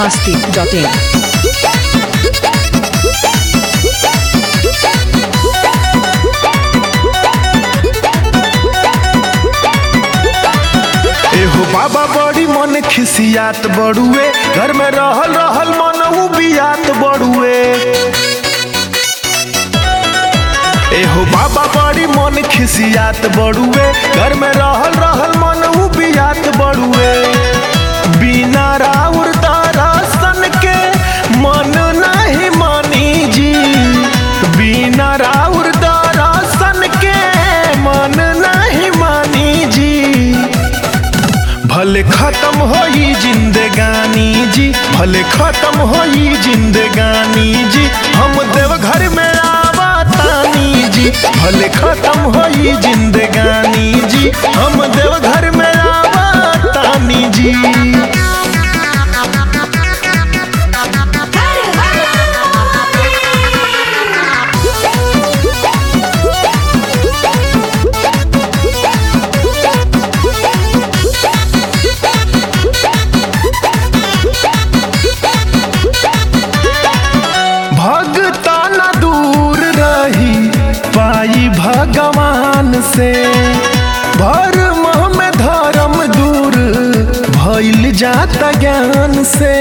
masti.in. एहो बाबा बड़ी मन खिसियात बड़ुए घर में रहल रहल मन उबियात बड़ुए एहो बाबा बड़ी मन खिसियात बड़ुए घर में रहल रहल मन उबियात बड़ुए बिना राउर दरसन के मन नहीं मानी जी बिना राउर दरसन के मन नहीं मानी जी भले खत्म होई जिंदगानी जी भले खत्म होई जिंदगानी जी हम देव घर में आवतानी जी भले खत्म होई जिंदगानी जी हम देव घर में आवतानी जी भगता न दूर रही पाई भगवान से भरम में धर्म दूर भइल जाता ज्ञान से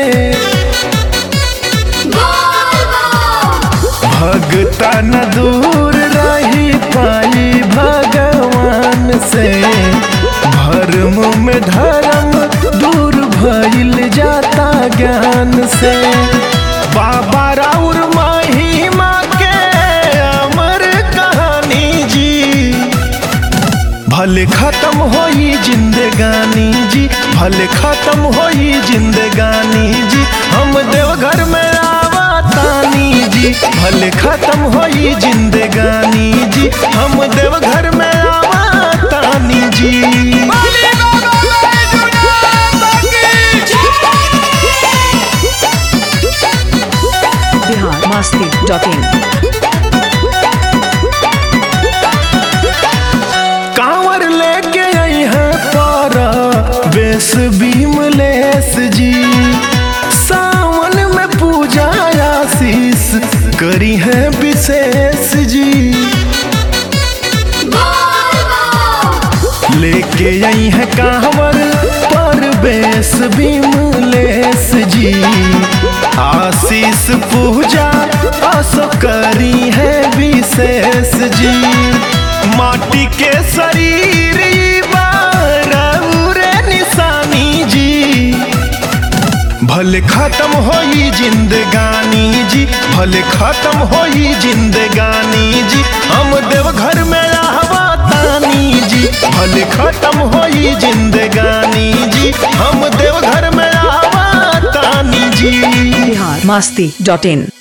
भगता न दूर रही पाई भगवान से भरम में धर्म दूर भइल जाता ज्ञान से बाबा राउर महिमा के अमर कहानी जी भले खत्म होई जिंदगानी जी भले खत्म होई जिंदगानी जी हम देवघर में आवतानी जी भले खत्म होई जिंदगानी जी हम देवघर में आवतानी जी Bihar masti.in. कांवर लेके आई है पारा बेस भीमलेस जी सावन में पूजा आशीष करी है विशेष जी लेके आई है कांवर पर बेस भीमलेस जी आशीष पूजा असो करी है विशेष जी माटी के शरीर ई बारौरे निशानी जी भले खत्म होई जिंदगानी जी भले खत्म होई जिंदगानी जी हम देव घर में रहवातानी जी भले खत्म होई जिंदगानी जी हम देव घर में रहवातानी जी Bihar masti.in.